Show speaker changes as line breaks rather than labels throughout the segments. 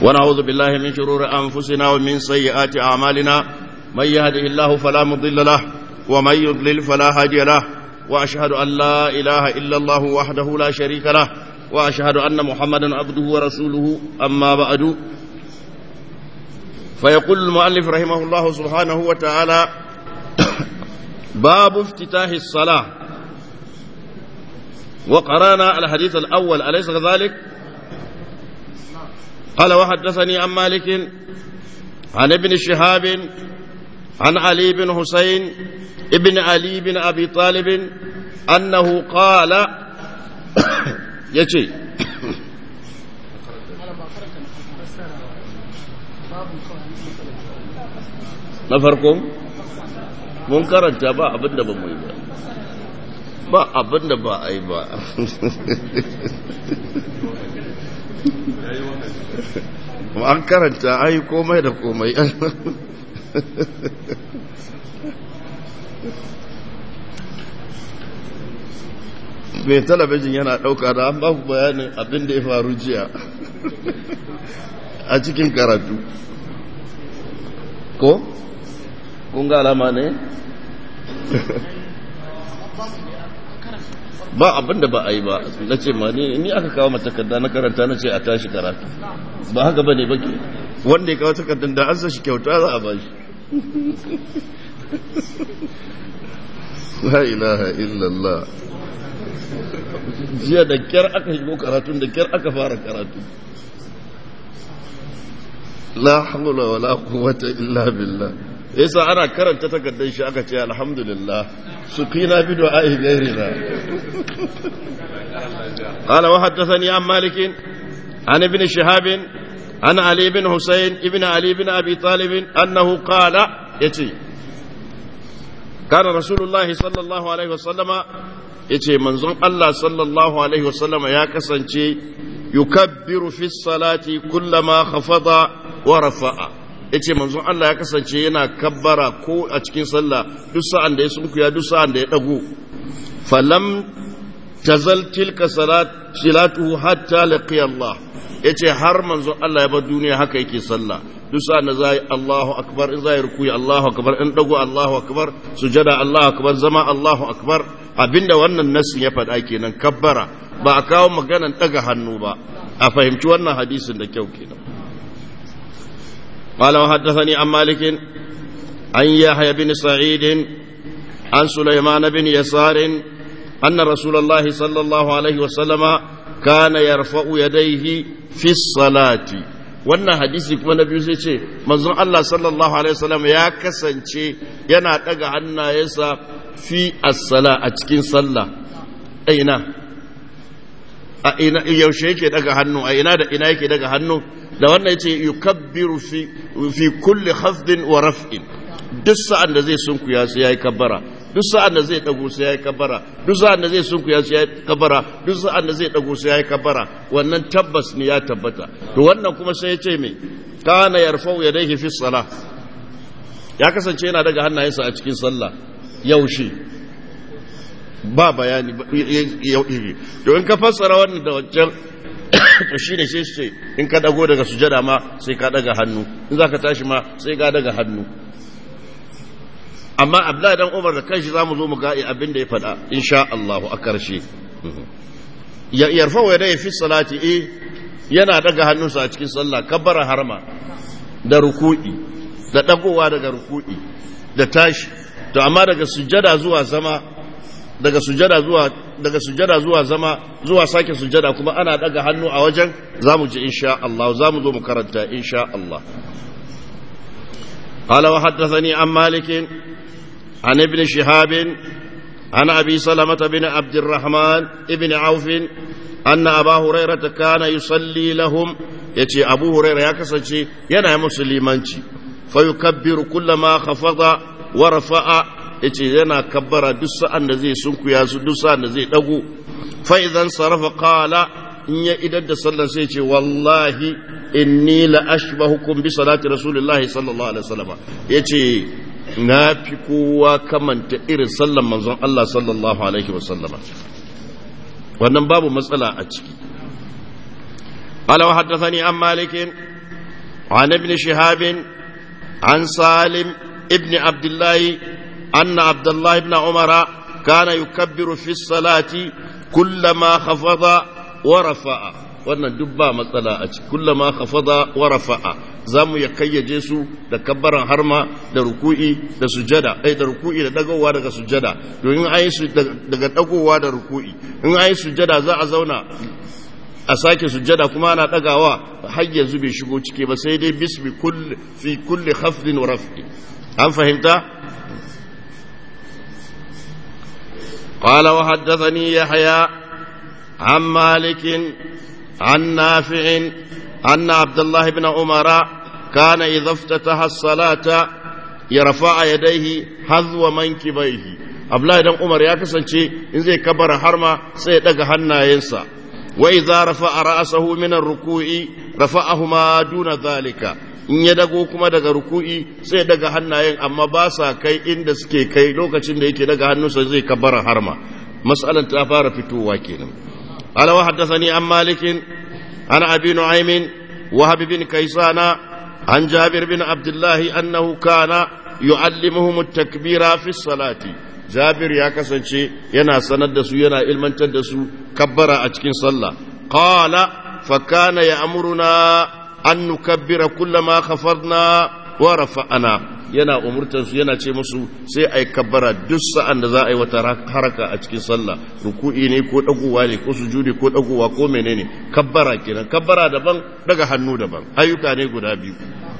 ونعوذ بالله من شرور أنفسنا ومن سيئات أعمالنا من يهده الله فلا مضل له ومن يضلل فلا هادي له وأشهد أن لا إله إلا الله وحده لا شريك له وأشهد أن محمدا عبده ورسوله أما بعد فيقول المؤلف رحمه الله سبحانه وتعالى باب افتتاح الصلاة وقرانا الحديث الأول أليس كذلك قال وحدثني عن مالك عن ابن شهاب عن علي بن حسين ابن علي بن أبي طالب أنه قال يجي na farko mun karanta ba abin da ba mu yi ba ba abin da ba a yi ba an karanta an yi komai da komai mai talabijin yana ɗauka da an ba ku bayanin abin da ya faru jiya a cikin karatu ko? kun ga alama ne? ba abin da ba a yi ba na ce ma ni aka kawo matakarda na karanta na ce a tashi karatu ba haka ba ne ba ke wanda ya kawo takardar da an sa shi kyauta za a ba shi la ilaha illallah jiya da kyar aka shigo karatun da kyar aka fara karatu la hawla wala quwwata illa billah yasa ana karanta takardar shi aka ce alhamdulillah su kina bi du'a'i ghairina qala wa haddathani an malik an ibn shihab an ali ibn husayn ibn ali ibn abi talib annahu qala yace kana rasulullah sallallahu alaihi wasallama yace manzon Allah sallallahu alaihi wasallama ya kasance yukabbiru fi salati kullama khafada wa rafa'a yace manzon Allah ya kasance yana kabbara ko a cikin sallah duk sa'an da ya sunkuya duk sa'an da ya dago falam tazal tilka salat silatuhu hatta laqiya Allah yace har manzon Allah ya bar duniya haka yake sallah duk sa'an da zai Allahu akbar in zai rukuyi Allahu akbar in dago Allahu akbar sujada Allahu akbar zama Allahu akbar abinda wannan nasin ya faɗa kenan kabbara ba a kawo maganan daga hannu ba a fahimci wannan hadisin da kyau kenan قال وحدثني عن مالك عن يحيى بن سعيد عن سليمان بن يسار أن رسول الله صلى الله عليه وسلم كان يرفع يديه في الصلاة wannan hadisi kuma na biyu sai ce manzon Allah sallallahu alaihi wasallam ya kasance yana daga hannayensa fi as-sala a cikin sallah aina a ina yaushe yake daga hannu a ina da ina yake daga hannu da wannan yace yukabbiru fi fi kulli khafdin wa raf'in duk sa'an da zai sunkuya sai yayi kabbara duk sa'an da zai dago sai yayi kabbara duk sa'an da zai sunkuya sai yayi kabbara duk sa'an da zai dago sai yayi kabbara wannan tabbas ne ya tabbata to wannan kuma sai yace me kana yarfa'u yadayhi fi salah ya kasance yana daga hannayensa a cikin sallah yaushe ba bayani to in ka fassara wannan da wancan to shi ne sai ce in ka dago daga sujada ma sai ka daga hannu in za ka tashi ma sai ka daga hannu amma abdullahi dan umar da kanshi za mu zo mu ga abin da ya faɗa insha Allah a karshe yarfa wa ya fi salati eh yana daga hannunsa a cikin sallah kabbara harma da ruku'i da dagowa daga ruku'i da tashi to amma daga sujada zuwa zama daga sujada zuwa daga sujada zuwa zama zuwa sake sujada kuma ana daga hannu a wajen zamu ji insha Allah zamu zo mu karanta insha Allah قال وحدثني عن مالك عن ابن شهاب عن ابي سلمة بن عبد الرحمن ابن عوف ان ابا هريرة كان يصلي لهم يتي ابو هريرة يكسنشي ينا مسلمانشي فيكبر كلما خفض ورفع yace yana kabbara duk sa'an da zai sunkuya su duk sa'an da zai dago fa idan sarafa qala in ya idar da sallar sai ce wallahi inni la ashbahukum bi salati rasulillahi sallallahu alaihi wasallam yace na fi kowa kamanta irin sallan manzon Allah sallallahu alaihi wasallama wannan babu matsala a ciki قال وحدثني عن مالك عن ابن شهاب عن سالم ابن عبد الله أن عبد الله بن عمر كان يكبر في الصلاة كلما خفض ورفع wannan duk ba matsala a ciki kullama khafada wa rafa'a zamu ya kayyaje su da kabbaran harma da ruku'i da sujada ai da ruku'i da dagowa daga sujada to in ayi su daga dagowa da ruku'i in ayi sujada za a zauna a sake sujada kuma ana dagawa har yanzu bai shigo ciki ba sai dai bismi kulli fi kulli khafdin wa raf'i an fahimta قال وحدثني يحيى عن مالك عن نافع أن عبد الله بن عمر كان إذا افتتح الصلاة يرفع يديه حذو منكبيه Abdullahi dan Umar ya kasance in zai kabara harma sai ya daga hannayensa wa idza rafa'a ra'sahu min ar-ruku'i rafa'ahuma duna zalika in ya dago kuma daga ruku'i sai ya daga hannayen amma ba sa kai inda suke kai lokacin da yake daga hannunsa zai kabara harma mas'alan ta fara fitowa kenan ala wa haddathani an malikin an abi nu'aymin wahab bin kaysana an jabir bin abdullahi annahu kana yu'allimuhum at-takbira fi salati jabir ya kasance yana sanar da su yana ilmantar da su kabbara a cikin sallah qala fa kana ya'muruna an nukabbira kullama khafadna wa rafa'ana yana umurtar su yana ce musu sai ai kabbara duk sa'an da za a yi wata haraka a cikin sallah ruku'i ne ko dagowa ne ko sujudi ko dagowa ko menene kabbara kenan kabbara daban daga hannu daban ayyuka ne guda biyu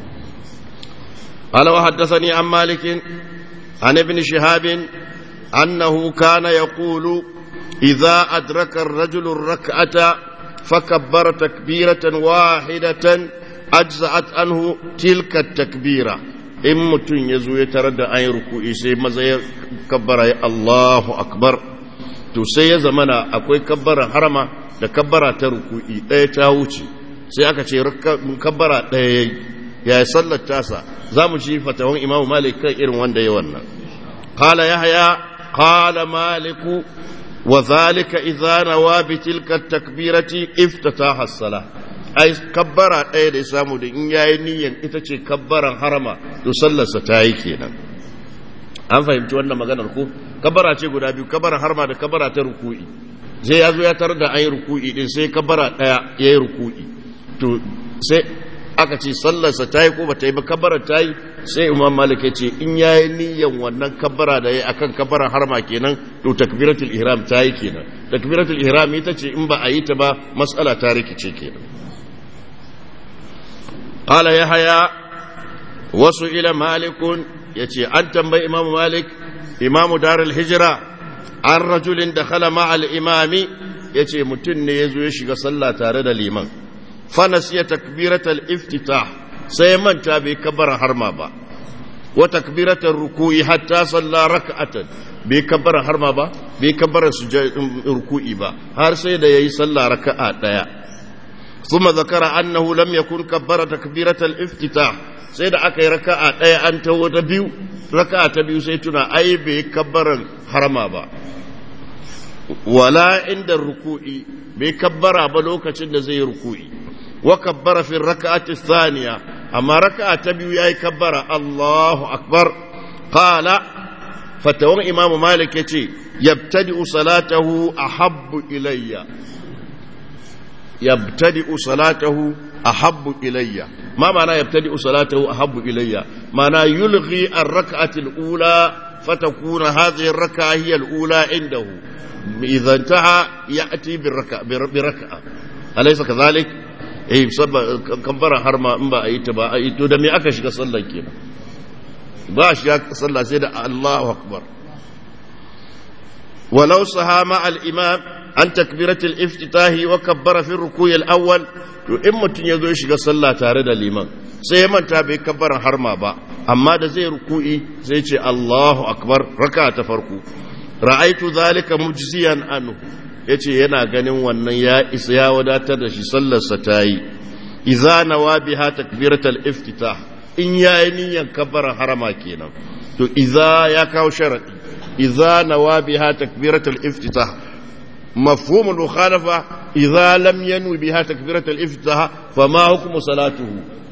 قال وحدثني عن مالك عن ابن شهاب أنه كان يقول إذا أدرك الرجل الركعة فكبر تكبيرة واحدة أجزأت عنه تلك التكبيرة إن متن يزو يترد أي ركوع سي مزا كبر الله أكبر to sai ya zamana akwai kabbara harama da kabbara ta ruku'i ɗaya ta wuce sai aka ce kabbara ɗaya ya yi sallar tasa za mu ci fatawan imamu malik kan irin wanda ya wannan qala yahya qala maliku wa zalika idza nawa bi tilka takbirati iftataha as-salah ai kabbara ɗaya da ya samu da in yayi niyyan ita ce kabbaran harama to sallarsa ta yi kenan an fahimci wannan maganar ko kabbara ce guda biyu kabbaran harama da kabbara ta ruku'i sai ya zo ya tarar da an yi ruku'i din sai kabbara ɗaya ya yi ruku'i to sai aka ce sallarsa ta yi ko ba ta yi ba kabbara ta yi sai imam malik ya ce in ya yi niyyan wannan kabbara da ya akan kabbaran harma kenan to takbiratul ihram ta yi kenan takbiratul ihram ita ce in ba a yi ta ba matsala ta rikice kenan qala yahya wasu ila malikun yace an tambayi imam malik imamu darul hijra an rajulin dakhala ma'al imami yace mutum ne yazo ya shiga sallah tare da liman fanasiya takbiratal iftitah sai manta bai kabbara harma ba wa takbiratar ruku'i hatta salla raka'atan bai kabbara harma ba bai kabbara ruku'i ba har sai da yayi sallah raka'a daya thumma zakara annahu lam yakun kabbara takbiratal iftitah sai da aka yi raka'a daya an tawo ta biyu raka'a ta biyu sai tuna ai bai kabbaran harma ba wala inda ruku'i bai kabbara ba lokacin da zai yi ruku'i وكبر في الركعة الثانية أما ركعة تبيو ياي كبر الله أكبر قال فتوى إمام مالك يتي يبتدئ صلاته أحب إلي يبتدئ صلاته أحب إلي ما معنى يبتدئ صلاته أحب إلي معنى يلغي الركعة الأولى فتكون هذه الركعة هي الأولى عنده إذا انتهى يأتي بالركعة, بركعة أليس كذلك؟ eh kabbara har ma in ba a yi ta ba a yi to da me aka shiga sallar kenan ba a shiga sallah sai da Allahu akbar walau sahama al-imam an takbirat al-iftitah wa kabbara fi ruku'i al-awwal to in mutun yazo ya shiga sallah tare da liman sai ya manta bai kabbaran harma ba amma da zai ruku'i sai ce Allahu akbar raka ta farko ra'aitu zalika mujziyan anhu ya ce yana ganin wannan ya isa ya wadatar da shi sallarsa ta yi iza na wa biha takbiratal iftitah in ya yi niyyar kabbaran harama kenan to iza ya kawo sharadi iza na wa biha takbiratal iftitah mafhumul mukhalafa idza lam yanwi biha takbiratal iftitah fama hukmu salatuhu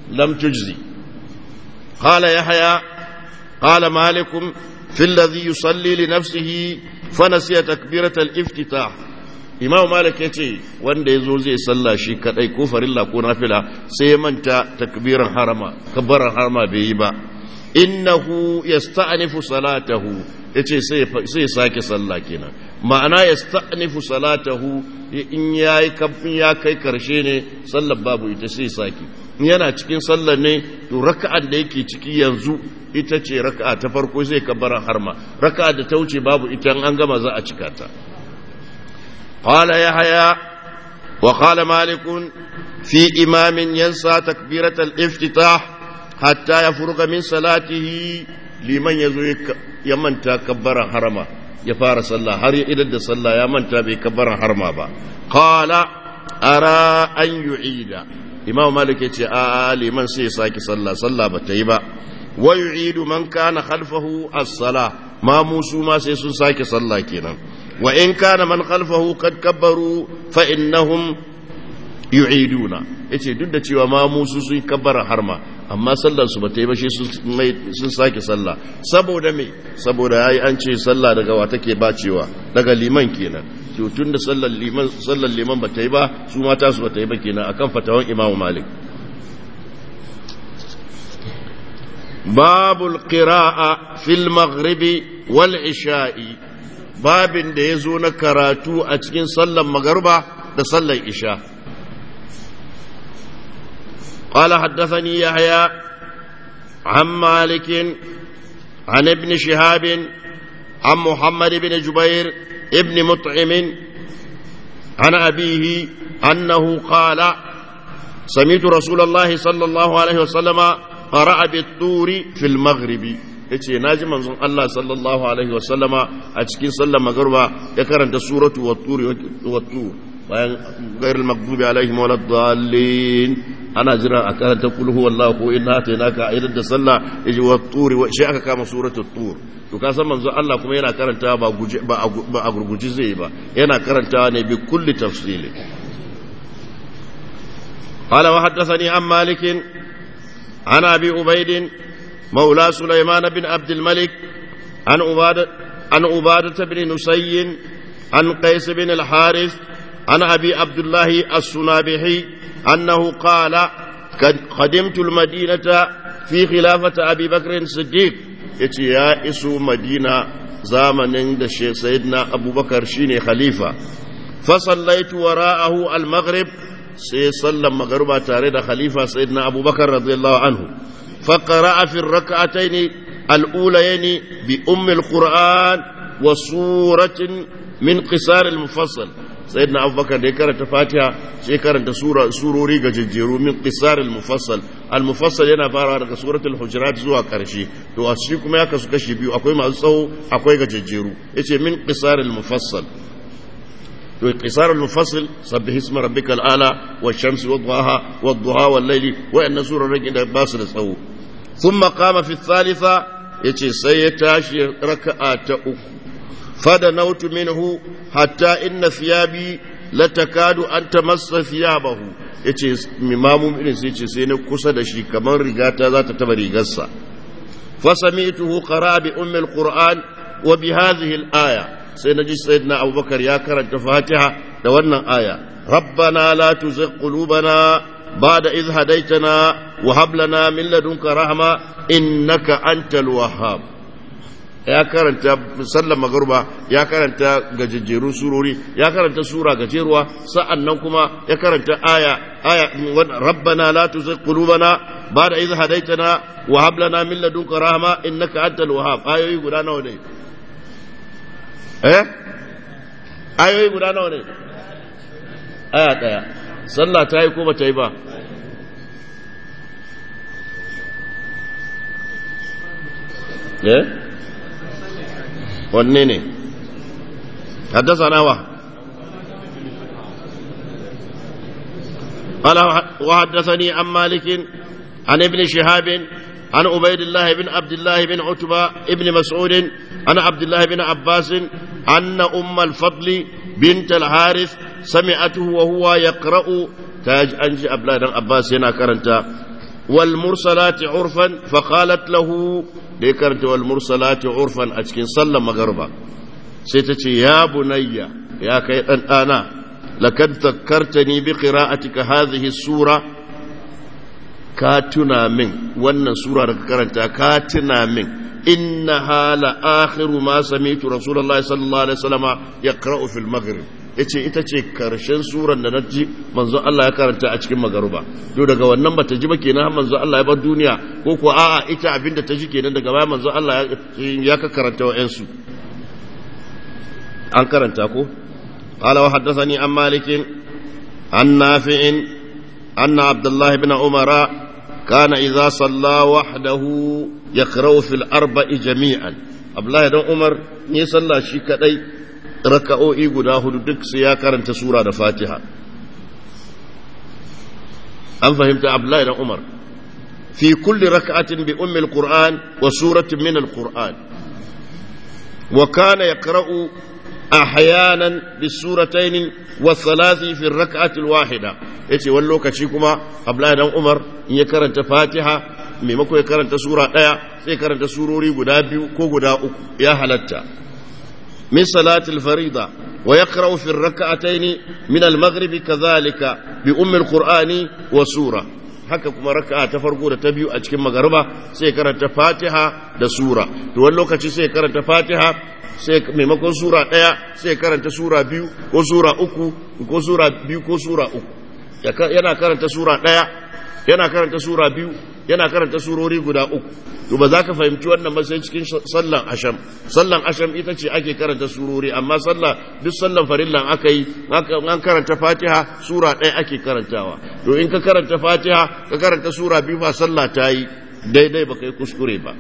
لم تجزي قال يحيى قال مالك في الذي يصلي لنفسه فنسي تكبيرة الافتتاح imam malik ya ce wanda ya zo zai salla shi kadai ko farilla ko nafila sai ya manta takbiran harama kabbaran harama bai yi ba innahu yasta'nifu salatahu yace sai sai sake sallah kenan ma'ana yasta'nifu salatahu in yayi kafin ya kai karshe ne sallar babu ita sai sake yana cikin sallar ne to raka'an da yake ciki yanzu ita ce raka'a ta farko sai kabbaran harma raka'a da ta wuce babu ita an gama za a cika ta قال يحيى وقال مالك في إمام ينسى تكبيرة الافتتاح حتى يفرغ من صلاته لمن يزوي يمن تكبر حرما يفار صلى هر إذا صلى يمن تكبر حرما با قال أرى أن يعيد إمام مالك يتي آه لمن سيساك صلى صلى بتيبا ويعيد من كان خلفه الصلاة ما موسو ما سيسو ساك صلى كينا وإن كان من خلفه قد كبروا فإنهم يعيدون yace duk da cewa ma musu sun kabbara harma amma sallar su bata yi ba shi sun sake sallah saboda me saboda yayi an ce sallah daga wa take bacewa daga liman kenan to tun da sallar liman sallar liman bata yi ba su mata su bata yi ba kenan akan fatawan Imam Malik babul qira'a fil maghribi wal isha'i babin da ya zo na karatu a cikin sallan magarba da sallan isha قال حدثني يحيى عن مالك عن ابن شهاب عن محمد بن جبير ابن مطعم عن أبيه أنه قال سمعت رسول الله صلى الله عليه وسلم قرأ بالطور في المغرب yace naji manzon Allah sallallahu alaihi wasallama a cikin sallar magruba ya karanta suratu wat-tur wat-tur bayan ghairil maghdubi alaihim waladdallin ana jira a karanta kul huwallahu ko inna atainaka idan da sallah yaji wat-tur shi aka kama suratu tur to ka san manzon Allah kuma yana karanta ba guje ba a gurguji zai ba yana karantawa ne bi kulli tafsili قال وحدثني عن مالك عن ابي عبيد مولى سليمان بن عبد الملك عن عبادة عن عبادة بن نسي عن قيس بن الحارث عن أبي عبد الله السنابحي أنه قال قدمت المدينة في خلافة أبي بكر الصديق يتي يا إسو مدينة زامن da سيدنا أبو بكر شيني خليفة فصليت وراءه المغرب سي صلى المغرب تاريد خليفة سيدنا أبو بكر رضي الله عنه فقرأ في الركعتين الأوليين بأم القرآن وسورة من قصار المفصل سيدنا أبو بكر دي كانت فاتحة شي كانت سورة سوروري ججيرو من قصار المفصل المفصل yana fara daga suratul hujurat zuwa karshe to a shi kuma ya kasu kashi biyu akwai masu tsawo akwai gajejjeru yace min qisaril mufassal to qisarul mufassal sabbih isma rabbikal ala wash-shamsi wadhaha wadduha wal-layli wa inna surarun da basu da tsawo thumma qama fi thalitha yace sai ya tashi raka'a ta uku fada nautu minhu hatta inna thiyabi latakadu an tamassa thiyabahu yace imamu irin sai ce sai na kusa da shi kamar rigata za ta taba rigarsa fa sami'tuhu qara bi ummi al-qur'an wa bi hadhihi al-aya sai naji sayyidina abubakar ya karanta fatiha da wannan aya rabbana la tuzigh qulubana ba'da idh hadaytana wa hab lana min ladunka rahma innaka antal wahhab ya karanta sallar magarba ya karanta gajejjeru surori ya karanta sura gajeruwa sa'annan kuma ya karanta aya aya rabbana la tuzigh qulubana ba'da idh hadaytana wa hab lana min ladunka rahma innaka antal wahhab ayoyi guda nawa ne eh ayoyi guda nawa ne aya daya sallah ta yi ko ba ta yi ba eh wanne ne haddasa nawa قال وحدثني عن مالك عن ابن شهاب عن عبيد الله بن عبد الله بن عتبة ابن مسعود عن عبد الله بن عباس أن أم الفضل بنت الحارث سمعته وهو يقرأ تاج أنجي أبلا بن عباس هنا كرنتا والمرسلات عرفا فقالت له ذكرت والمرسلات عرفا أتكن صلى مغربا سيتتي يا بني يا كي أنا لقد ذكرتني بقراءتك هذه السورة كاتنا من وانا سورة كرنتا كاتنا من إنها لآخر ما سمعت رسول الله صلى الله عليه وسلم يقرأ في المغرب yace ita ce karshen suran da na ji manzo Allah ya karanta a cikin magaruba to daga wannan bata ji ba kenan manzo Allah ya bar duniya ko ko a'a ita abinda ta ji kenan daga baya manzo Allah ya ka karanta wa'ansu an karanta ko qala wa haddathani an malik an nafi' anna abdullah ibn umara kana idza salla wahdahu yaqra'u fil arba'i jami'an abdullah ibn umar ne sallah shi kadai raka'o'i guda hudu duk su ya karanta sura da fatiha an fahimta abdullahi dan umar fi kulli raka'atin bi ummi alquran wa suratin min alquran wa kana yaqra'u ahyanan bi suratayn wa thalathi fi rak'ati alwahida yace wani lokaci kuma abdullahi dan umar in ya karanta fatiha maimako ya karanta sura daya sai karanta surori guda biyu ko guda uku ya halatta من صلاة الفريضة ويقرأ في الركعتين من المغرب كذلك بأم القرآن وسورة haka kuma raka'a ta farko da ta biyu a cikin magarba sai karanta fatiha da sura to wani lokaci sai karanta fatiha sai maimakon sura ɗaya sai karanta sura biyu ko sura uku ko sura biyu ko sura uku yana karanta sura ɗaya yana karanta sura biyu yana karanta surori guda uku to ba za ka fahimci wannan ba sai cikin sallan asham sallan asham ita ce ake karanta surori amma sallah duk sallan farillan aka yi an karanta fatiha sura ɗaya ake karantawa to in ka karanta fatiha ka karanta sura biyu ba sallah ta yi daidai ba kai kuskure ba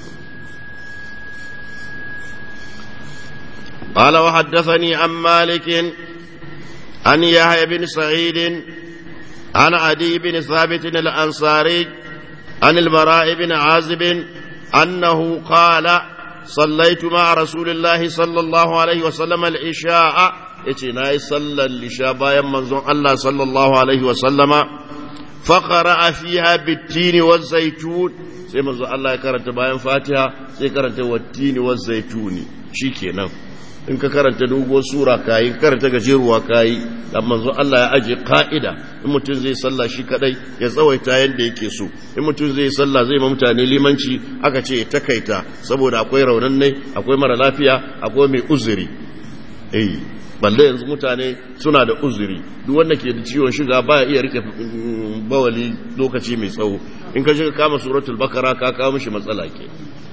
قال وحدثني عن مالك عن يحيى بن سعيد عن عدي بن ثابت الأنصاري عن البراء بن عازب أنه قال صليت مع رسول الله صلى الله عليه وسلم العشاء اتناي صلى العشاء بايا منظر الله صلى الله عليه وسلم فقرأ فيها بالتين والزيتون sai manzo Allah ya karanta bayan Fatiha sai karanta wattini wazzaituni shikenan in ka karanta doguwar sura kayi ka karanta gajeruwa kayi dan manzo Allah ya aje ka'ida in mutum zai sallah shi kadai ya tsawaita yanda yake so in mutum zai sallah zai ma mutane limanci aka ce ya takaita saboda akwai raunannai akwai mara lafiya akwai mai uzuri eh balle yanzu mutane suna da uzuri duk wanda ke da ciwon shiga baya iya rike bawali lokaci mai tsawo in ka shiga kama suratul bakara ka kawo mishi matsala ke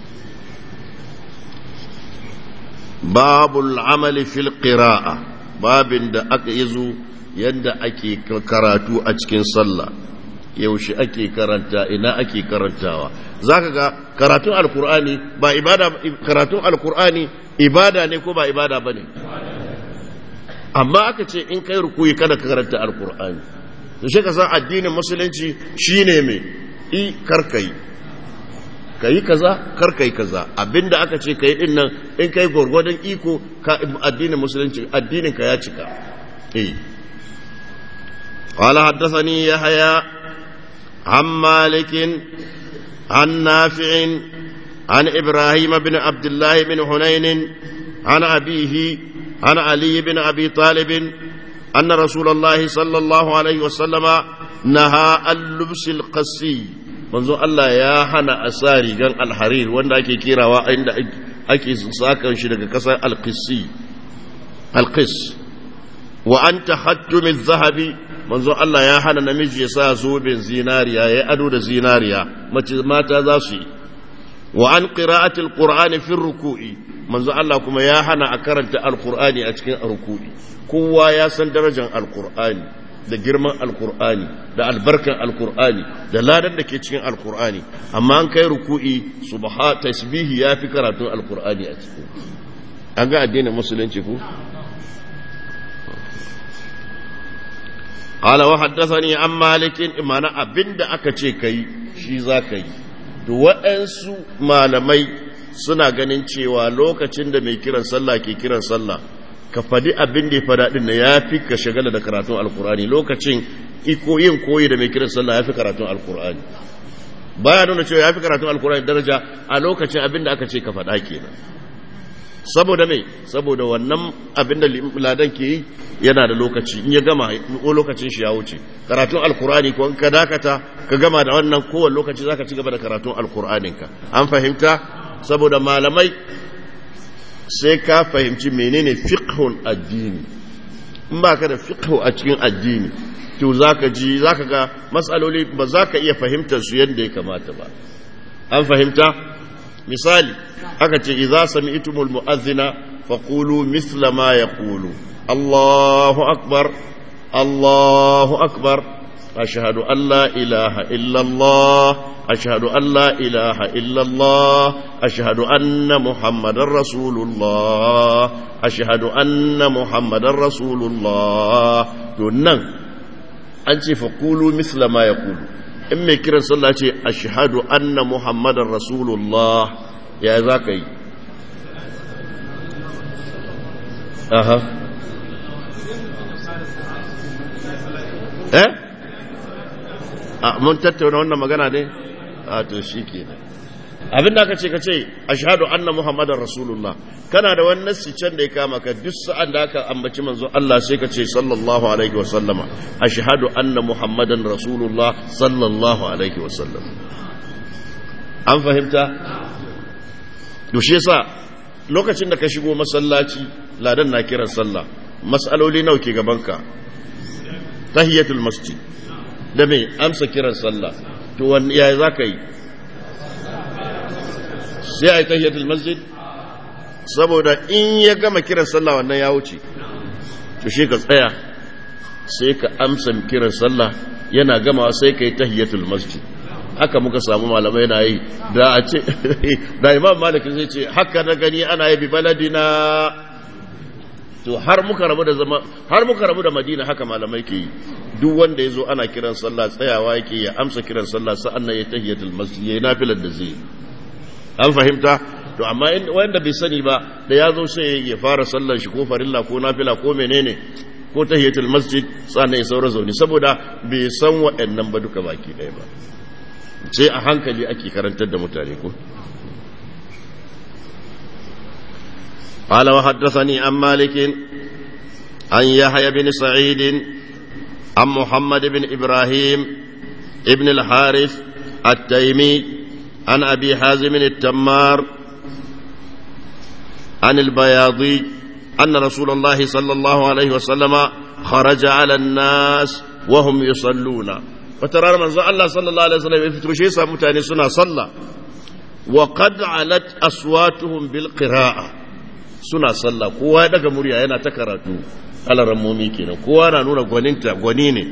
babul amali fil qira'a babin da aka yizo yadda ake karatu a cikin sallah yaushe ake karanta ina ake karantawa zaka ga karatun alkur'ani ba ibada karatun alkur'ani ibada ne ko ba ibada bane amma aka ce in kai rukuyi kada ka karanta alkur'ani to shi ka san addinin musulunci shine me i karkai kai kaza karkai kaza abinda aka ce kai din nan in kai gwargwadon iko ka addinin musulunci addinin ka ya cika eh قال حدثني يحيى عن مالك عن نافع عن إبراهيم بن عبد الله بن حنين عن أبيه عن علي بن أبي طالب أن رسول الله صلى الله عليه وسلم نهى اللبس القسي منذ الله يا حنا أساري كان الحرير وانا أكي كيرا وعند أكي ساكن شدك كسر القسي القس وأن تختم الذهب manzo Allah ya hana namiji ya sa zoben zinariya ya ado da zinariya mace mata za su yi wa an qira'atil qur'ani fi ruku'i manzo Allah kuma ya hana a karanta alqur'ani a cikin ruku'i kowa ya san darajar alqur'ani da girman alqur'ani da albarkan alqur'ani da ladan da ke cikin alqur'ani amma an kai ruku'i subha tasbihi yafi karatun alqur'ani a cikin an ga addinin musulunci ku قال وحدثني عن مالك معنى abinda aka ce kai shi za ka yi to waɗansu malamai suna ganin cewa lokacin da mai kiran sallah ke kiran sallah ka faɗi abin da ya faɗa ɗin ya fi ka shagala da karatun alkurani lokacin iko yin koyi da mai kiran sallah ya fi karatun alkur'ani baya nuna cewa ya fi karatun alkur'ani daraja a lokacin abin da aka ce ka faɗa kenan saboda mai saboda wannan abin da ladan ke yi yana da lokaci in ya gama ko lokacin shi ya wuce karatun alkur'ani ko in ka dakata ka gama da wannan kowane lokaci zaka ci gaba da karatun alkur'aninka an fahimta saboda malamai sai ka fahimci menene fiqhul addini in ba ka da fiqhu a cikin addini to zaka ji zaka ga matsaloli ba za ka iya fahimtar su yadda ya kamata ba an fahimta misali aka ce idza sami'tumul mu'adhdhina faqulu mithla ma yaqulu Allahu akbar Allahu akbar ashhadu an la ilaha illa Allah ashhadu an la ilaha illa Allah ashhadu anna muhammadar rasulullah ashhadu anna muhammadar rasulullah to nan an ce faqulu mithla ma yaqulu in mai kiran sallah ce ashhadu anna muhammadar rasulullah ya za ka yi aha eh a mun tattauna wannan magana ne a to shi ke abin da aka ce ka ce ashhadu anna muhammadar rasulullah kana da wani nassi can da ya kama ka duk sa'an da aka ambaci manzo Allah sai ka ce sallallahu alaihi wa sallama ashhadu anna muhammadan rasulullah sallallahu alaihi wa sallam an fahimta to shi yasa lokacin da ka shigo masallaci ladan na kiran sallah mas'aloli nawa ke gabanka tahiyatul masjid da me amsa kiran sallah to wani yaya zaka yi sai ai tahiyatul masjid saboda in ya gama kiran sallah wannan ya wuce to shi ka tsaya sai ka amsa kiran sallah yana gama sai ka yi tahiyatul masjid haka muka samu malamai na yi da a ce da imam malik zai ce haka na gani ana yi bi baladina to har muka rabu da zama har muka rabu da madina haka malamai ke yi duk wanda ya zo ana kiran sallah tsayawa yake ya amsa kiran sallah sa'an nan ya tahiyatul masjid ya yi nafilar da zai an fahimta to amma wanda bai sani ba da ya zo sai ya fara sallar shi ko farilla ko nafila ko menene ko tahiyatul masjid sannan ya saura zaune saboda bai san waɗannan ba duka baki ɗaya ba sai a hankali ake karantar da mutane ko قال وحدثني عن مالك عن يحيى بن سعيد عن محمد بن إبراهيم ابن الحارث التيمي عن أبي حازم التمار عن البياضي أن رسول الله صلى الله عليه وسلم خرج على الناس وهم يصلون وترى من الله صلى الله عليه وسلم يفتر شيء سامتاني سنة صلى وقد علت أصواتهم بالقراءة suna sallah kowa ya daga murya yana ta karatu alarammomi kenan kowa na nuna gwaninta gwani ne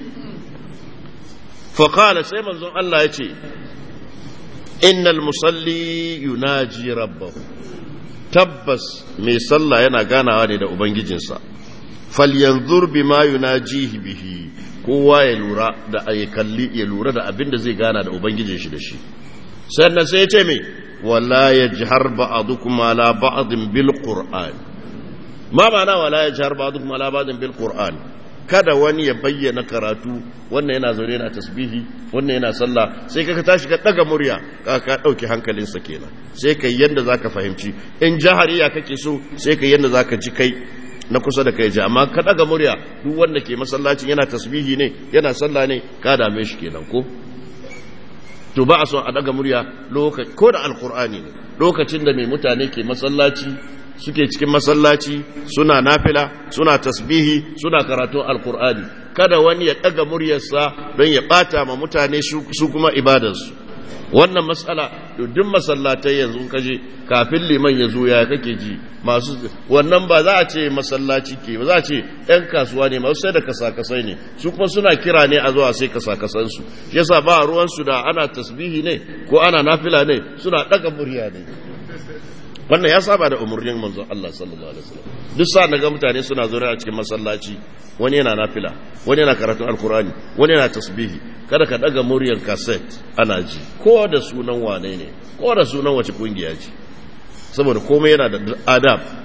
faƙala sai manzon Allah ya ce innal musalli yunaji rabbahu tabbas mai sallah yana ganawa ne da ubangijinsa falyanzur bima yunajihi bihi kowa ya lura da ya kalli ya lura da abin da zai gana da ubangijin shi da shi sannan sai ya ce mai ولا يجهر بعضكم على بعض بالقرآن ما معنى ولا يجهر بعضكم على بعض بالقرآن kada wani ya bayyana karatu wannan yana zaune yana tasbihi wannan yana sallah sai ka tashi ka daga murya ka ka dauki hankalinsa kenan sai kai yanda zaka fahimci in jahariya kake so sai kai yanda zaka ji kai na kusa da kai ji amma ka daga murya duk wanda ke masallacin yana tasbihi ne yana sallah ne ka dame shi kenan ko to ba a son a daga murya lokaci ko da alkur'ani ne lokacin da mai mutane ke masallaci suke cikin masallaci suna nafila suna tasbihi suna karatun alkur'ani kada wani ya daga muryarsa don ya bata ma mutane su kuma ibadarsu wannan matsala duk masallatai yanzu kaje kafin liman ya zo ya kake ji masu wannan ba za a ce masallaci ke ba za a ce yan kasuwa ne masu sai da kasakasai ne su kuma suna kira ne a zuwa sai kasakasansu yasa ba ruwansu da ana tasbihi ne ko ana nafila ne suna daga murya ne wannan ya saba da umarnin manzon Allah sallallahu alaihi wasallam duk sa naga mutane suna zo a cikin masallaci wani yana nafila wani yana karatun alkurani wani yana tasbihi kada ka daga muryar cassette ana ji ko da sunan wane ne ko da sunan wace kungiya ce saboda komai yana da adab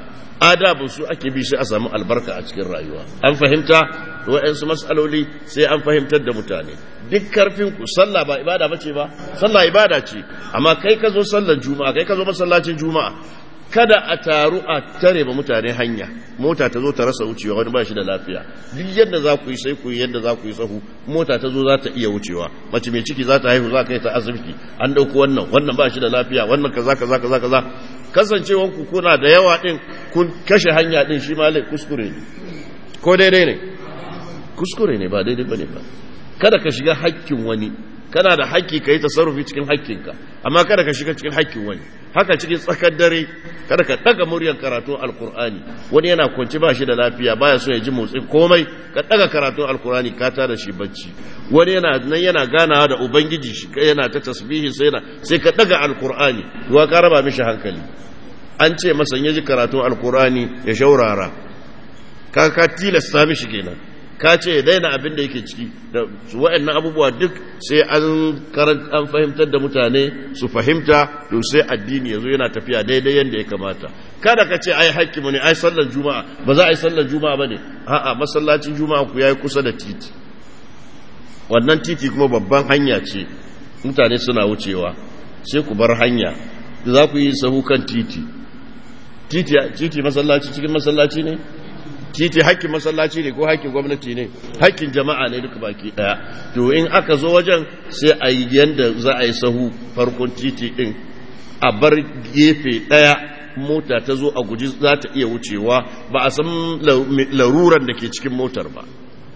adabin su ake bi sai a samu albarka a cikin rayuwa an fahimta wa'yansu mas'aloli sai an fahimtar da mutane duk karfin ku sallah ba ibada bace ba sallah ibada ce amma kai ka zo sallar juma'a kai ka zo masallacin juma'a kada a taru a tare ba mutane hanya mota ta zo ta rasa wucewa wani ba shi da lafiya duk yadda za ku yi sai ku yi yadda za ku yi sahu mota ta zo za ta iya wucewa mace mai ciki za ta haihu za ka yi ta asibiti an ɗauko wannan wannan ba shi da lafiya wannan kaza kaza kaza kaza kasancewan ku kuna da yawa din kun kashe hanya din shi ma kuskure ne ko daidai ne kuskure ne ba daidai bane ba kada ka shiga hakkin wani kana da haƙƙi ka yi tasarrufi cikin haƙƙinka amma kada ka shiga cikin haƙƙin wani haka cikin tsakar dare kada ka ɗaga muryar karatun alkur'ani wani yana kwanci ba shi da lafiya baya so ya ji motsin komai ka ɗaga karatun alkur'ani ka tada shi bacci wani yana nan yana ganawa da ubangiji shi yana ta tasbihi sai na sai ka ɗaga alkur'ani ruwa ka raba mishi hankali an ce masa ya ji karatun alkur'ani ya shaurara ka ka tilasta mishi kenan ka ce ya daina abin da yake ciki da waɗannan abubuwa duk sai an an fahimtar da mutane su fahimta to sai addini yazo yana tafiya daidai yadda ya kamata kada ka ce ai hakkimu ne ai sallar juma'a ba za a yi sallar juma'a bane a'a masallacin juma'a ku yayi kusa da titi wannan titi kuma babban hanya ce mutane suna wucewa sai ku bar hanya za ku yi sahu kan titi titi titi masallaci cikin masallaci ne titi hakkin masallaci ne ko hakkin gwamnati ne hakkin jama'a ne duka baki daya to in aka zo wajen sai a yi yanda za a yi sahu farkon titi din a bar gefe daya mota ta zo a guji za ta iya wucewa ba a san laruran da ke cikin motar ba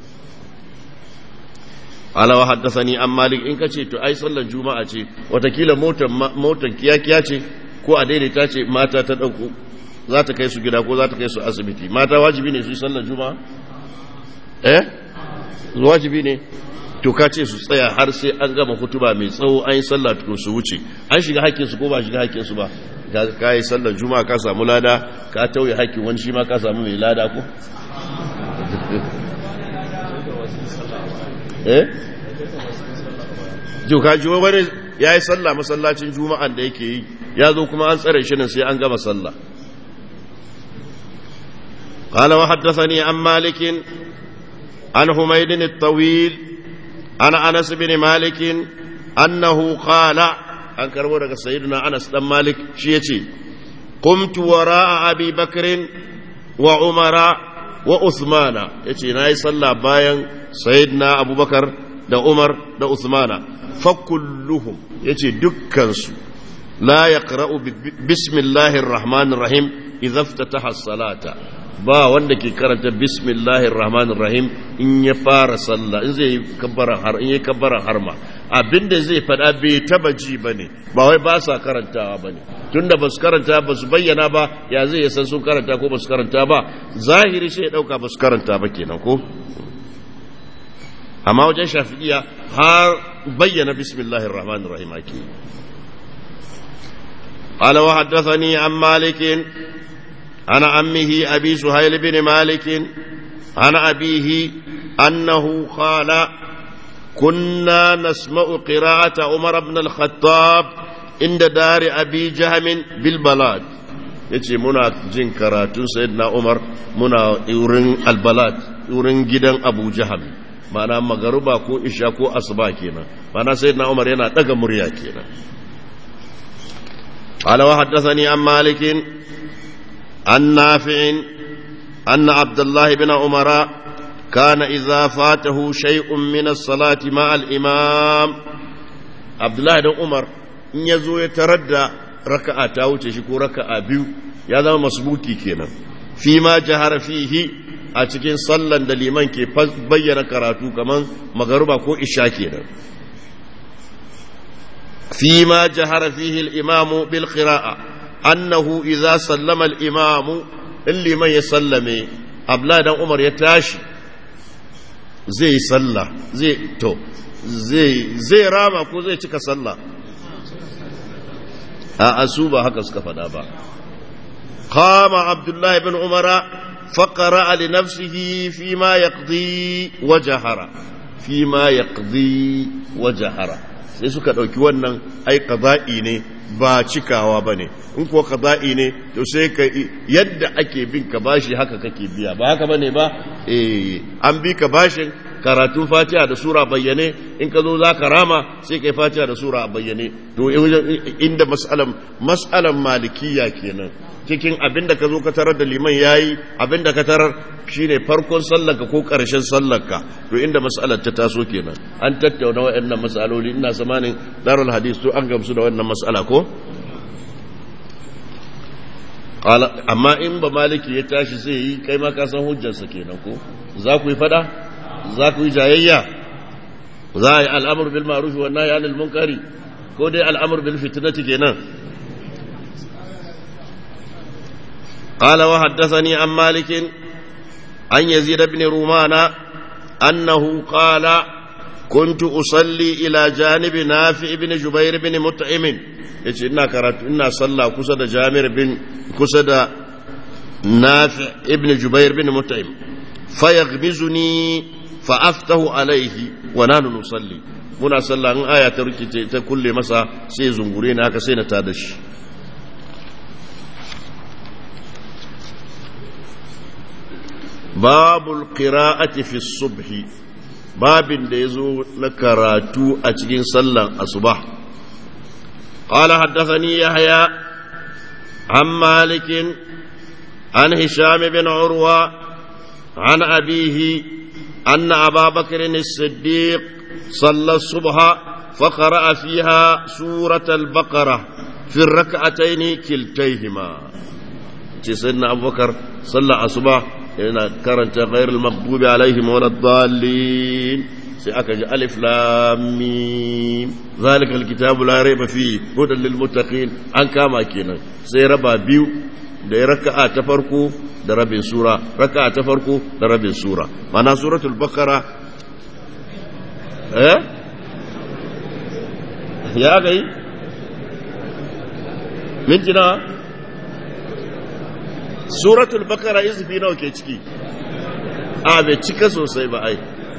alawa haddasani an malik in ka ce to ai sallar juma'a ce watakila motar kiyakiya ce ko a daidaita ce mata ta ɗauko za ta kai su gida ko za ta kai su asibiti mata wajibi ne su yi sallar juma'a eh wajibi ne to ka ce su tsaya har sai an gama hutuba mai tsawo an yi sallah tukun su wuce an shiga hakkinsu ko ba shiga hakkinsu ba ka yi sallar juma'a ka samu lada ka tauye hakkin wani shi ma ka samu mai lada ko eh jo ka ji wani ya yi sallah masallacin juma'an da yake yi ya zo kuma an tsare shi nan sai an gama sallah قال وحدثني عن مالك عن حميد الطويل عن انس بن مالك انه قال an karbo daga sayyidina Anas dan Malik shi yace qumtu wara'a Abi Bakr wa Umara wa Uthmana yace nayi sallah bayan sayyidina Abubakar da Umar da Uthmana fa kulluhum yace dukkan su la yaqra'u bismillahir rahmanir rahim idza iftataha as-salata ba wanda ke karanta bismillahir rahmanir rahim in ya fara sallah in zai kabbara har in ya kabbara harma abinda zai fada bai taba ji bane ba wai ba sa karantawa bane tunda ba su karanta ba su bayyana ba ya zai san sun karanta ko ba su karanta ba zahiri sai ya dauka ba su karanta ba kenan ko amma wajen shafi'iya har bayyana bismillahir rahmanir rahim ake قال وحدثني عن مالك عن عمه أبي سهيل بن مالك عن أبيه أنه قال كنا نسمع قراءة عمر بن الخطاب عند دار أبي جهم بالبلاد yace muna jin karatun sayyidina Umar muna wurin albalad wurin gidan Abu Jahal mana magaruba ko isha ko asuba kenan mana sayyidina Umar yana daga murya kenan قال وحدثني عن مالك عن نافع أن عبد الله بن عمر كان إذا فاته شيء من الصلاة مع الإمام عبد الله بن عمر in ya zo ya tarar da raka'a ta wuce shi ko raka'a biyu ya zama masbuki kenan fi ma jahara fihi a cikin sallan da liman ke bayyana karatu kaman magaruba ko isha kenan fi ma jahara fihi al-imamu bil qira'a annahu idza sallama al-imamu illi man ya sallame abla dan umar ya tashi zai yi sallah zai to zai zai rama ko zai cika sallah a asu ba haka suka faɗa ba qama abdullahi ibn umara faqara li nafsihi fi ma yaqdi wa jahara fi ma yaqdi wa jahara sai suka ɗauki wannan ai kaza'i ne ba cikawa ba ne in kuwa kaza'i ne to sai ka yadda ake bin ka bashi haka kake biya ba haka ba ne ba eh an bi ka bashin karatun fatiha da sura bayyane in ka zo za ka rama sai ka yi fatiha da sura a bayyane to inda mas'alan mas'alan malikiya kenan cikin abin da ka zo ka tarar da liman yayi abin da ka tarar shine farkon sallarka ko ƙarshen sallarka to inda mas'alar ta taso kenan an tattauna waɗannan mas'aloli ina samanin darul hadis to an gamsu da wannan mas'ala ko amma in ba maliki ya tashi sai yi kai ma ka san hujjarsa kenan ko za ku yi fada za ku yi jayayya za a yi al'amur bil ma'ruf wa nahy anil munkari ko dai al'amur bil fitnati kenan قال وحدثني عن مالك عن يزيد بن رومان أنه قال كنت أصلي إلى جانب نافع بن جبير بن مطعم yace ina karatu ina sallah kusa da Jamir bin kusa da Nafi ibn Jubair bin Mut'im fayaghmizuni fa aftahu alaihi wa nanu nusalli muna sallah in aya ta rikice ta kulle masa sai zungure ni haka sai na tada shi babul qira'ati fi subhi babin da yazo na karatu a cikin sallan asubah قال حدثني يحيى عن مالك عن هشام بن عروة عن أبيه أن أبا بكر الصديق صلى الصبح فقرأ فيها سورة البقرة في الركعتين كلتيهما سيدنا أبو بكر صلى الصبح yana karanta ghairul maghdubi alaihim walad dallin sai aka ji alif lam mim zalikal kitabu la rayba fi hudan lil muttaqin an kama kenan sai raba biyu da raka'a ta farko da rabin sura raka'a ta farko da rabin sura mana suratul baqara eh ya gai minti na suratul bakara izufi nawa ke ciki a bai cika sosai ba ai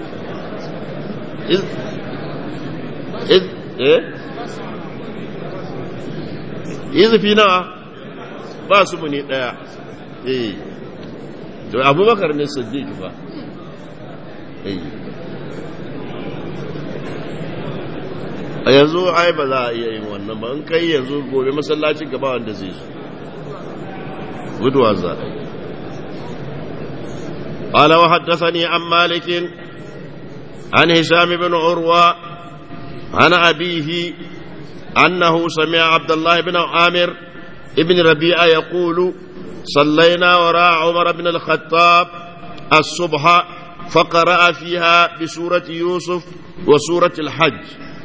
izufi nawa ba su muni daya eh to abubakar ne siddiq ba eh a yanzu ai ba za a iya yin wannan ba in kai yanzu gobe masallacin gaba wanda zai zo guduwa za قال وحدثني عن مالك عن هشام بن عروة عن أبيه أنه سمع عبد الله بن عامر ابن ربيعة يقول صلينا وراء عمر بن الخطاب الصبح فقرأ فيها بسورة يوسف وسورة الحج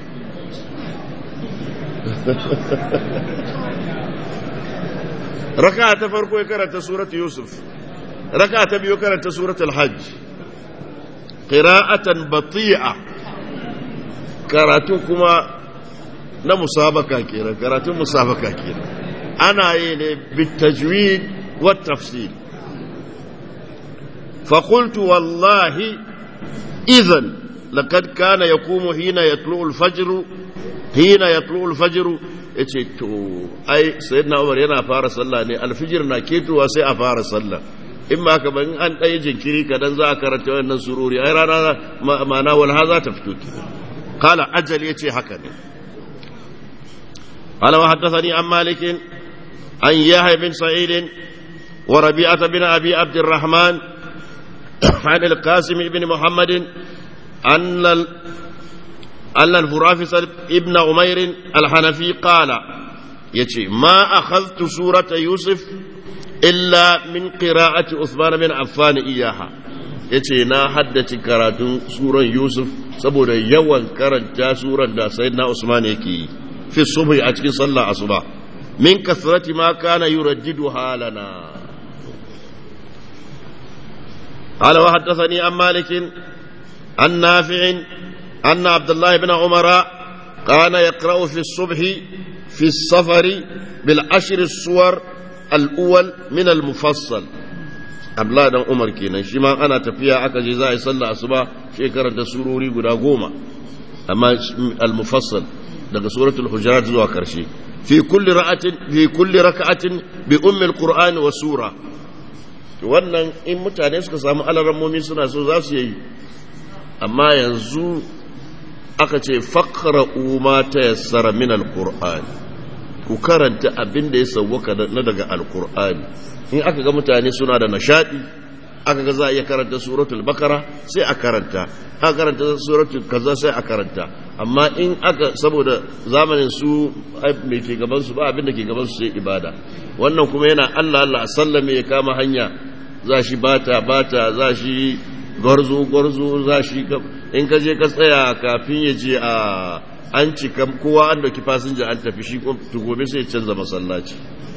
raka ta farko ya karanta surat yusuf raka ta biyu karanta surat al-hajj qira'atan bati'a karatu kuma na musabaka kenan karatun musabaka kenan ana yi ne bitajwid wa tafsir فقلت والله إذن لقد كان يقوم حين يطلع الفجر حين يطلع الفجر ya ce to ai sayyidina umar yana fara sallah ne alfijir na ketowa sai a fara sallah in ba ka ban an ɗaya jinkiri kadan za a karanta wannan sururi ai rana ma'ana walha za ta fito ki kala ajal ya ce haka ne قال وحدثني عن مالك عن يحيى بن سعيد وربيعة بن أبي عبد الرحمن عن القاسم بن محمد أن أن الفرافس ابن عمير الحنفي قال يتي ما أخذت سورة يوسف إلا من قراءة عثمان بن عفان إياها yace na haddace karatun suran Yusuf saboda yawan karanta suran da sayyidina Usman yake yi fi subhi a cikin sallah asuba min kasrati ma kana yuraddidu halana قال وحدثني عن مالك عن نافع أن عبد الله بن عمر كان يقرأ في الصبح في السفر بالعشر الصور الأول من المفصل abla dan umar kenan shi ma ana tafiya aka je za a yi sallah asuba shekarar da surori guda goma amma al-mufassal daga suratul hujurat zuwa karshe fi kulli ra'atin fi kulli rak'atin bi ummi al-qur'ani wa sura wannan in mutane suka samu alarammomi suna so za su yi amma yanzu aka ce faqra'u ma tayassara min al-qur'ani ku karanta abin da ya sauwaka na daga alkur'ani in aka ga mutane suna da nashadi aka ga za a iya karanta suratul bakara sai a karanta aka karanta suratul kaza sai a karanta amma in aka saboda zamanin su mai ke gaban su ba abin da ke gaban su sai ibada wannan kuma yana Allah Allah a sallame ya kama hanya za shi bata bata za shi gwarzo gwarzo za shi in ka je ka tsaya kafin ya je a an cika kowa an dauki fasinja an tafi shi gobe sai canza masallaci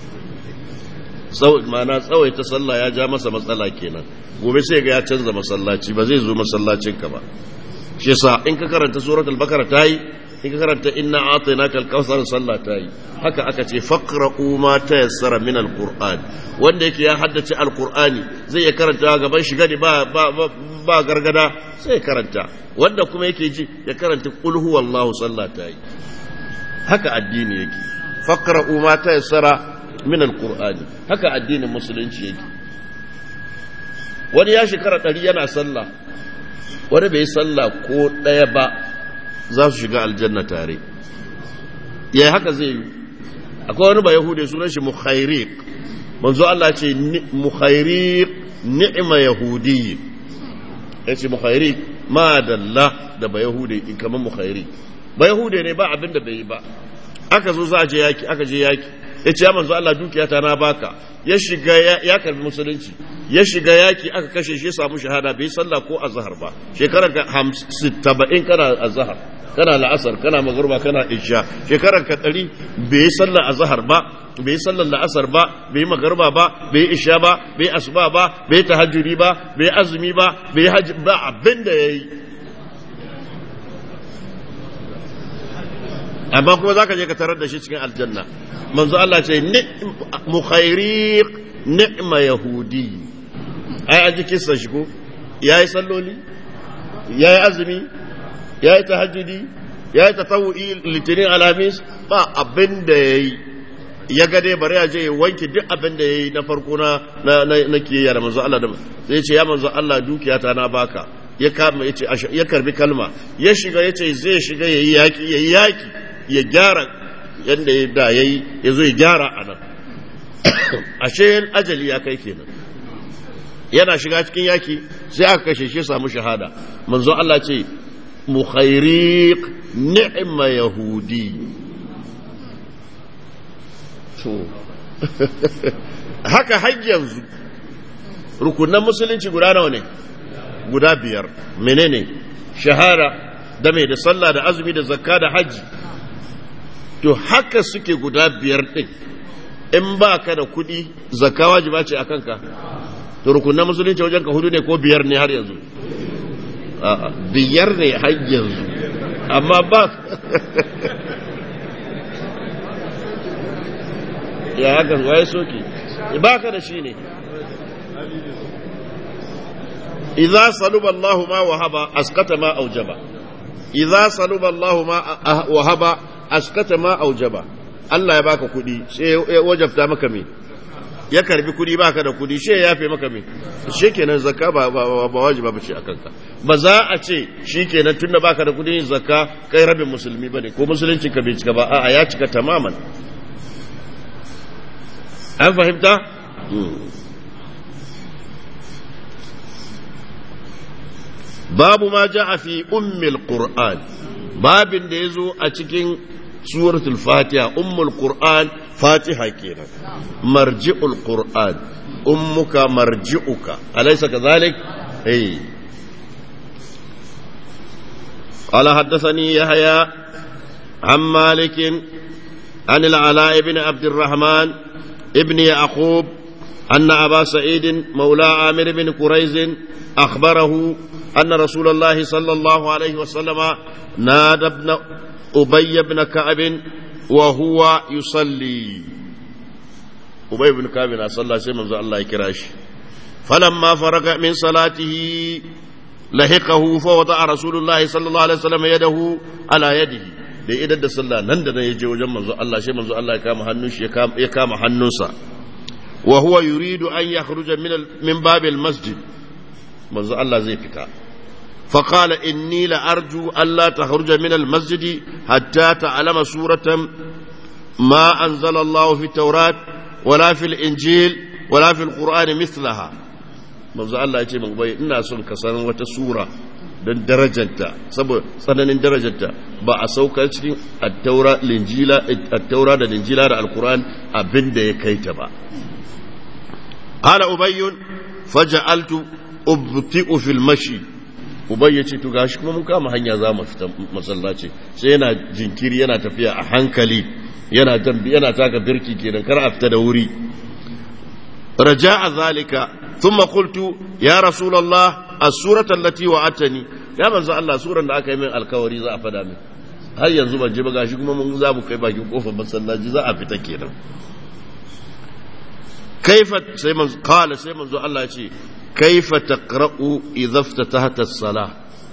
mana tsawaita sallah ya ja masa matsala kenan gobe sai ga ya canza masallaci ba zai zo masallacin ka ba shi yasa in ka karanta suratul bakara tayi in ka karanta inna atainaka al-kautsar sallah tayi haka aka ce faqra'u ma tayassara min al-qur'an wanda yake ya haddace al-qur'ani zai ya karanta gaban shi gadi ba ba ba gargada sai karanta wanda kuma yake ji ya karanta qul huwallahu sallah tayi haka addini yake faqra'u ma tayassara min al-qur'ani haka addinin musulunci yake wani ya shekara ɗari yana sallah wani bai sallah ko ɗaya ba za su shiga aljanna tare ya haka zai yi akwai wani ba yahude sunan shi mukhairiq manzo Allah ce mukhairiq ni'ma yahudi ya ce mukhairiq ma dalla da ba yahude kamar mukhairiq ba yahude ne ba abin da bai yi ba aka zo za a je yaki aka je yaki ya ce ya manzo Allah dukiyata na baka ya shiga ya karbi musulunci ya shiga yaki aka kashe shi ya samu shahada bai sallah ko azhar ba shekarar ka 70 kana azhar kana la'asar kana magruba kana isha shekarar ka 100 bai sallah azhar ba bai sallar la'asar ba bai magruba ba bai isha ba bai asuba ba bai tahajjudi ba bai azumi ba bai hajji ba abinda yayi amma kuma zaka je ka tarar da shi cikin aljanna manzo Allah ce mukhairiq ni'ma yahudi ai an ji kissa shi ko yayi salloli yayi azumi yayi tahajjudi yayi tatawu'i litinin alamis ba abin da yayi ya ga dai bari ya je ya wanke duk abin da yayi na farko na na kiyaya da manzo Allah da zai ce ya manzo Allah dukiyata na baka ya kama yace ya karbi kalma ya shiga yace zai shiga yayi yaki yayi yaki ya gyara yadda ya da ya yi ya zo ya gyara a nan ashe ajali ya kai kenan yana shiga cikin yaki sai aka kashe shi samu shahada manzo Allah ce mukhairiq ni'ma yahudi to haka har yanzu rukunan musulunci guda nawa ne guda biyar menene shahara da mai da sallah da azumi da zakka da hajji to haka suke guda biyar ɗin in ba ka da kuɗi zakka wajiba ce a kanka to rukunan musulunci wajen ka hudu ne ko biyar ne har yanzu biyar ne har yanzu amma ba ya hakan waye soke ba ka da shi ne idza saluba Allahu ma wahaba askata ma aujaba idza saluba Allahu ma wahaba askata ma aujaba Allah ya baka kudi sai ya wajabta maka me ya karbi kudi baka da kudi sai ya yafe maka me shikenan zakka ba ba, ba wajiba bace akan ka ba za a ce shikenan tunda baka da kudin zakka kai rabin musulmi bane ko musulunci ka bai cika ba a'a ya cika tamaman an fahimta babu ma ja'a fi ummil qur'an babin da yazo a cikin suratul fatiha ummul qur'an fatiha kenan marji'ul qur'an ummuka marji'uka alaysa kadhalik eh قال حدثني يحيى عن مالك عن العلاء بن عبد الرحمن ابن يعقوب أن أبا سعيد مولى عامر بن كريز أخبره أن رسول الله صلى الله عليه وسلم نادى ابن أبي بن كعب وهو يصلي أبي بن كعب صلى سيما الله كراش فلما فرغ من صلاته lahiqahu fa wada rasulullahi sallallahu alaihi wasallam yadahu ala yadihi da idan da sallah nan da nan ya je wajen manzo Allah shi manzo Allah ya kama hannun shi ya kama hannunsa wa huwa yuridu an yakhruja min min babil masjid manzo Allah zai fita فقال إني لأرجو ألا تخرج من المسجد حتى تعلم سورة ما أنزل الله في التوراة ولا في الإنجيل ولا في القرآن مثلها manzo Allah ya ce min bai ina son ka san wata sura don darajarta saboda tsananin darajarta ba a saukar cikin attaura linjila attaura da linjila da alquran abin da ya kai ta ba qala ubayyun faja'altu ubti'u fil mashi ubay ya ce to gashi kuma mun kama hanya za mu fita masallaci sai yana jinkiri yana tafiya a hankali yana tambi yana taka birki kenan kar a fita da wuri raja'a zalika thumma qultu ya rasulullah as-surata allati wa'atani ya manzo Allah suran da aka yi min alkawari za a fada min har yanzu ban je ba gashi kuma mun za mu kai bakin kofar masallaci za a fita kenan kaifa sai manzo qala sai manzo Allah ya ce kaifa taqra'u idza iftatahat as-salah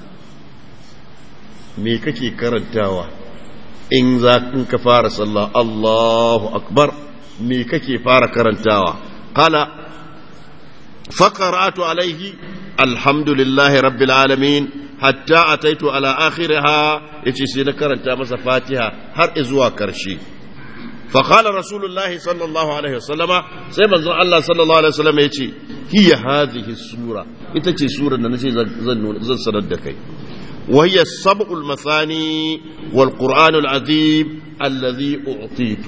me kake karantawa in za in ka fara sallah Allahu akbar me kake fara karantawa qala faqara'tu alayhi alhamdulillahi rabbil alamin hatta ataitu ala akhiriha yace sai na karanta masa fatiha har zuwa karshe فقال رسول الله صلى الله عليه وسلم سيما الله صلى الله عليه وسلم يتي هي هذه السورة يتي سورة نشي زن سندكي وهي السبع المثاني والقرآن العظيم الذي أعطيت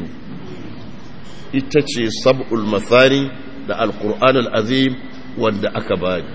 يتي سبع المثاني دا القرآن العظيم ودا أكباني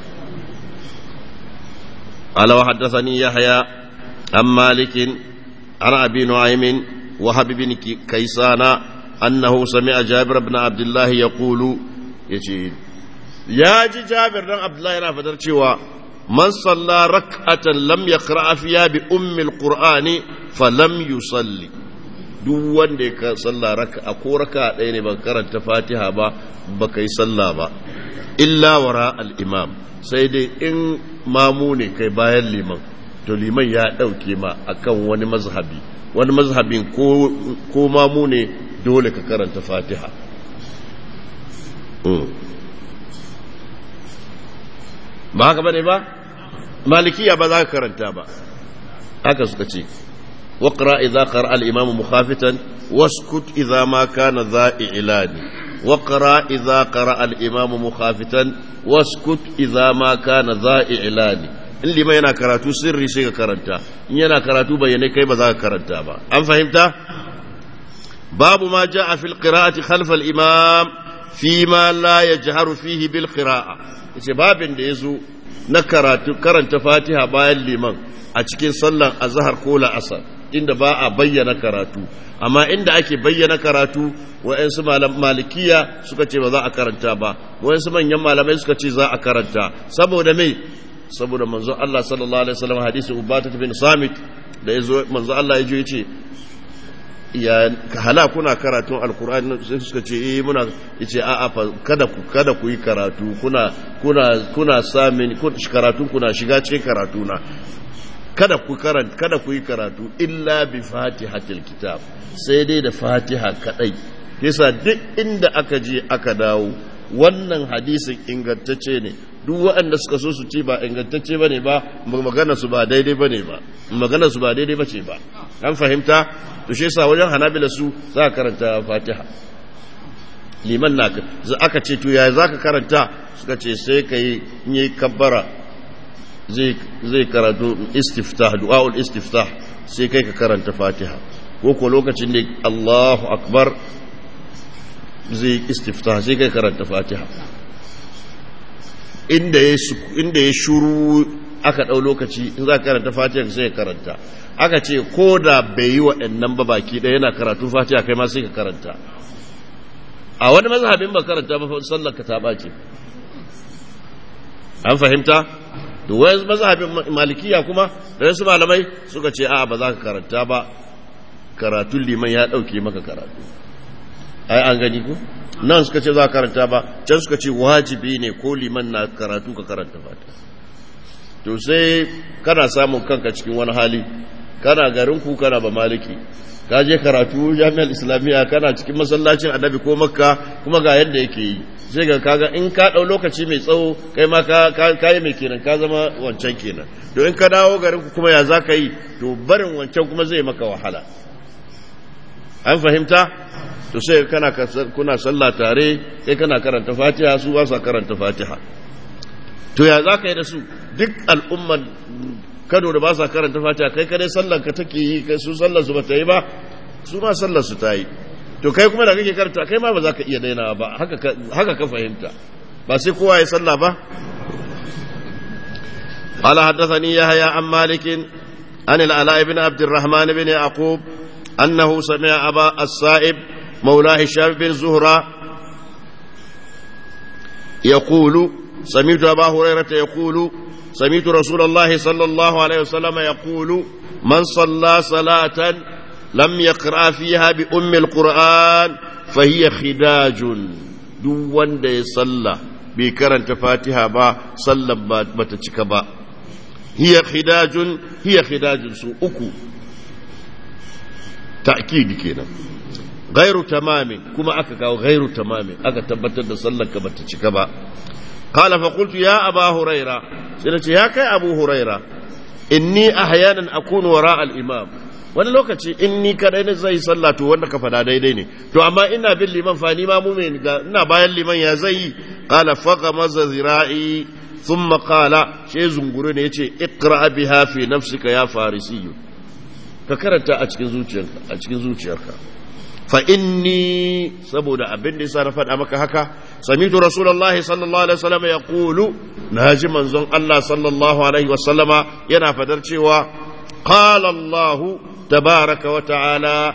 قال وحدثني يحيى عن مالك عن أبي نعيم وهب بن كيسان أنه سمع جابر بن عبد الله يقول يجي يا جي جابر بن عبد الله ينا فدر cewa من صلى ركعة لم يقرأ فيها بأم القرآن فلم يصلي duk wanda ya salla raka a ko raka ɗaya ne ba karanta fatiha ba ba kai salla ba illa wara al-imam sai dai in mamu ne kai bayan liman to liman ya ɗauke ma akan wani mazhabi wani mazhabin ko mamu ne dole ka karanta fatiha ba haka bane ba malikiya ba za ka karanta ba haka suka ce waƙra idza qara al-imam mukhafitan waskut idza ma kana dha'ilani waƙra idza qara al-imam mukhafitan waskut idza ma kana dha'ilani in liman yana karatu sirri sai ka karanta in yana karatu bayyane kai ba za ka karanta ba an fahimta babu ma ja'a fil qira'ati khalfa al imam fi ma la yajharu fihi bil qira'a yace babin da yazo na karatu karanta fatiha bayan liman a cikin sallan azhar ko la'asar inda ba a bayyana karatu amma inda ake bayyana karatu wa'yansu malikiya suka ce ba za a karanta ba wa'yansu manyan malamai suka ce za a karanta saboda mai saboda manzo Allah sallallahu alaihi wasallam hadisi Ubadah bin Samit da yazo manzo Allah ya je yace ya hala kuna karatun alkur'ani sai suka ce eh muna yace a'a fa kada ku kada ku yi karatu kuna kuna kuna samin karatun kuna shiga cikin karatu na kada ku karanta kada ku yi karatu illa bi fatihatil kitab sai dai da fatiha kadai yasa duk inda aka je aka dawo wannan hadisin ingantacce ne duk waɗanda suka so su ce ba ingantacce bane ba magana su ba daidai bane ba magana su ba daidai bace ba an fahimta to shi yasa wajen hanabila su za ka karanta fatiha liman na aka ce to yaya za ka karanta suka ce sai ka yi yi kabbara zai karatu istiftah du'a'ul istiftah sai kai ka karanta fatiha ko ko lokacin da Allahu akbar zai istiftah sai kai karanta fatiha inda ya inda ya shuru aka dau lokaci in za ka karanta fatiha sai ka karanta aka ce ko da bai yi waɗannan ba baki ɗaya yana karatu fatiha kai ma sai ka karanta a wani mazhabin ba karanta ba sallar ka ta ɓace an fahimta to wani mazhabin malikiya kuma da wasu malamai suka ce a ba za ka karanta ba karatun liman ya ɗauke maka karatu ai an gani ku nan suka ce za ka karanta ba can suka ce wajibi ne ko liman na karatu ka karanta fatiha to sai kana samun kanka cikin wani hali kana garin ku kana ba maliki ka je karatu jami'ar islamiyya kana cikin masallacin annabi ko makka kuma ga yadda yake yi sai ga kaga in ka dau lokaci mai tsawo kai ma ka ka yi mai kenan ka zama wancan kenan to in ka dawo garin ku kuma ya za ka yi to barin wancan kuma zai maka wahala an fahimta to sai kana kuna sallah tare kai kana karanta fatiha su ba sa karanta fatiha to ya za ka yi da su duk al'umman kano da ba sa karanta fatiha kai kadai sallar ka take yi kai su sallar su ba ta yi ba su ma sallar su ta yi to kai kuma da kake karanta kai ma ba za ka iya daina ba haka ka fahimta ba sai kowa ya sallah ba قال حدثني يحيى عن مالك عن العلاء بن عبد الرحمن بن يعقوب أنه سمع أبا السائب مولى هشام بن زهرة يقول سمعت أبا هريرة يقول سمعت رسول الله صلى الله عليه وسلم يقول من صلى صلاة لم يقرأ فيها بأم القرآن فهي خداج duk wanda ya salla bai karanta fatiha ba sallan ba ta cika ba hiya khidajun hiya khidajun su uku ta'kidi kenan gairu tamamin kuma aka kawo gairu tamamin aka tabbatar da sallar ka bata cika ba qala fa qultu ya aba huraira sai nace ya kai abu huraira inni ahyanan akunu wara al imam wani lokaci in ni kadai ne zai sallah to wanda ka fada daidai ne to amma ina bin liman fa ni ma mu me ina bayan liman ya zai qala faqa maza zira'i thumma qala shi zunguru ne yace iqra biha fi nafsika ya farisiyu ka karanta a cikin zuciyarka a cikin zuciyarka fa inni saboda abin da yasa na faɗa maka haka samitu rasulullahi sallallahu alaihi wasallam ya qulu naji manzon Allah sallallahu alaihi wasallama yana fadar cewa qala Allah tabaraka wa ta'ala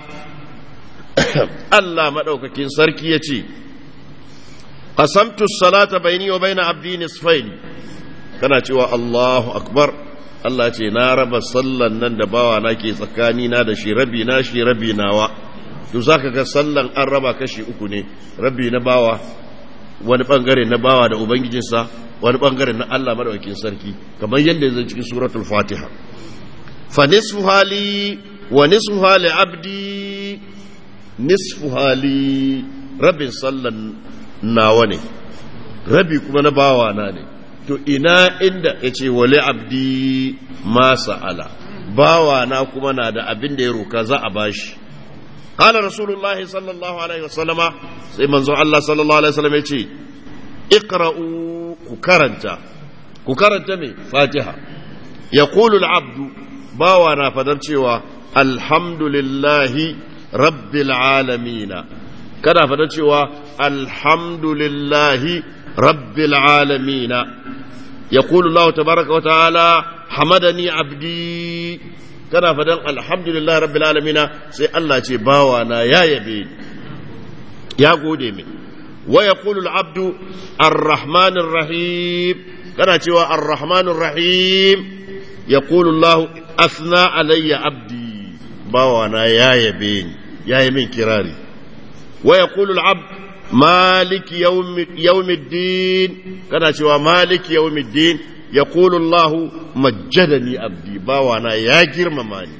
Allah madaukakin sarki yace qasamtu as-salata bayni wa bayna abdi nisfayn kana cewa Allahu akbar Allah ce na raba sallan nan da bawa na ke tsakani na da shi rabi na shi rabi nawa to zaka ga sallan an raba kashi uku ne rabi na bawa wani bangare na bawa da ubangijinsa wani bangare na Allah madaukakin sarki kamar yadda zai cikin suratul fatiha fa nisfu hali wa nisfu hali abdi nisfu hali rabin sallan nawa ne rabi kuma na bawa na ne to ina inda ya ce wale abdi ma sa'ala bawa na kuma na da abin da ya roka za a bashi qala rasulullahi sallallahu alaihi wasallama sai manzo Allah sallallahu alaihi wasallam ya ce iqra'u ku karanta ku karanta me fatiha yaqulu al-abdu bawa na fadar cewa alhamdulillahi rabbil alamin kada fadar cewa alhamdulillahi rabbil alamin يقول الله تبارك وتعالى حمدني عبدي kana fadan alhamdulillah rabbil alamina sai Allah ce bawana ya yabe ya gode min wa yaqulu al-abdu ar-rahmanir rahim kana cewa ar-rahmanir rahim yaqulu Allah asna alayya abdi bawana ya yabe ni ya yi min kirari wa yaqulu al-abd مالك يوم يوم الدين كان شوى مالك يوم الدين يقول الله مجدني عبدي باوانا يا جرمماني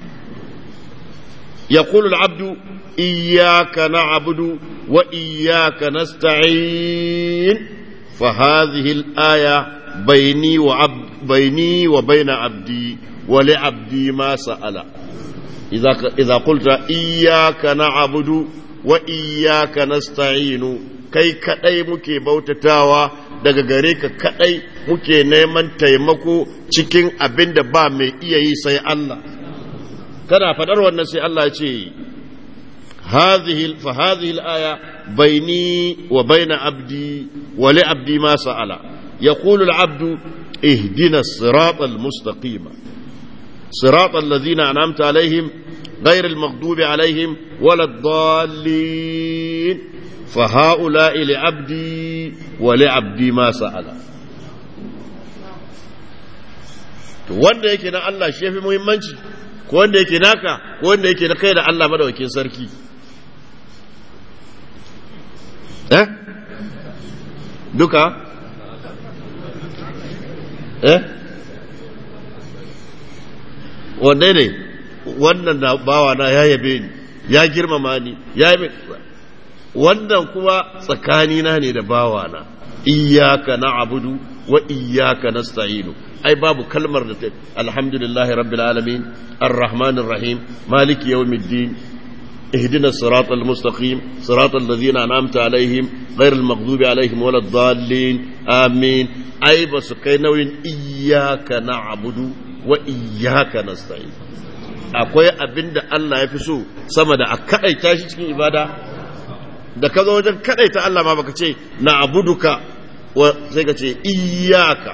يقول العبد إياك نعبد وإياك نستعين فهذه الآية بيني وعبد بيني وبين عبدي ولعبدي ما سأل إذا إذا قلت إياك نعبد wa iyyaka nasta'inu kai kadai muke bautatawa daga gare ka kadai muke neman taimako cikin abin da ba mai iya yi sai Allah kana fadar wannan sai Allah ce hadhihi fa hadhihi al-aya baini wa baina abdi wa li abdi ma sa'ala yaqulu al-abdu ihdina as-sirata al-mustaqima صراط الذين أنعمت عليهم غير المغضوب عليهم ولا الضالين فهؤلاء لعبدي ولعبدي ما سأل wanda yake na Allah shi yafi muhimmanci ko wanda yake naka ko wanda yake na kai da Allah madawakin sarki eh duka eh wanne ne wannan da bawa na ya yabe ni ya girmama ni ya yi wannan kuma tsakanina ne da bawa na iyyaka na'budu wa iyyaka nasta'inu ai babu kalmar da ta alhamdulillahi rabbil alamin arrahmanir rahim maliki yawmiddin اهدنا الصراط المستقيم صراط الذين أنعمت عليهم غير المغضوب عليهم ولا الضالين آمين أي بس كينوين إياك نعبد وإياك نستعين akwai abin da Allah ya fi so sama da a kaɗaita shi cikin ibada da ka zo wajen kaɗaita Allah ma baka ce na abuduka sai ka ce iyaka